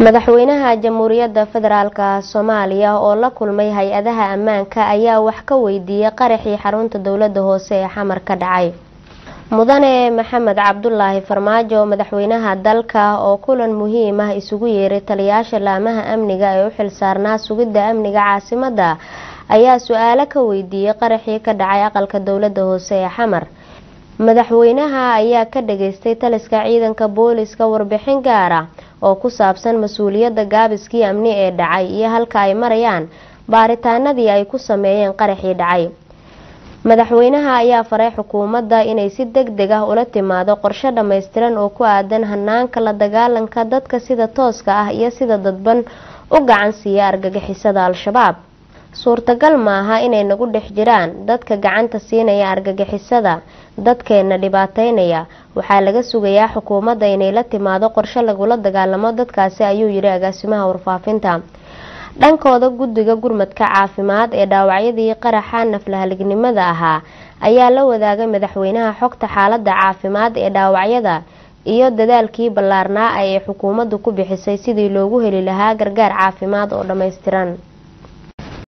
madaxweynaha jamhuuriyadda federaalka soomaaliya oo la kulmay hay-adaha ammaanka ayaa wax ka weydiiyey qaraxii xarunta dowlada hoose ee xamar ka dhacay mudane maxamed cabdulaahi farmaajo madaxweynaha dalka oo kulan muhiim ah isugu yeeray taliyaasha laamaha amniga ee u xilsaarnaa sugidda amniga caasimada ayaa su-aalo ka weydiiyey qaraxii ka dhacay aqalka dowlada hoose ee xamar madaxweynaha ayaa ka dhageystay taliska ciidanka booliska warbixin gaara oo ku saabsan mas-uuliyadda gaabiskii amni ee dhacay iyo halka ay marayaan baaritaanadii ay ku sameeyeen qaraxii dhacay madaxweynaha ayaa faray xukuumadda inay si deg deg ah ula timaado qorshe dhammaystiran oo ku aadan hanaanka la dagaalanka dadka sida tooska ah iyo sida dadban u gacan siiya argagixisada al-shabaab suurtagal maaha inay nagu dhex jiraan dadka gacanta siinaya argagixisada dadkeena dhibaateynaya waxaa laga sugayaa xukuumadda inay la timaado qorshe lagula dagaalamo dadkaasi ayuu yidhi agaasimaha warfaafinta dhankooda guddiga gurmadka caafimaad ee dhaawacyadii qaraxa naflahalignimada ahaa ayaa la wadaagay madaxweynaha xogta xaalada caafimaad ee dhaawacyada iyo dadaalkii ballaarnaa ay xukuumaddu ku bixisay sidii loogu heli lahaa gargaar caafimaad oo dhammaystiran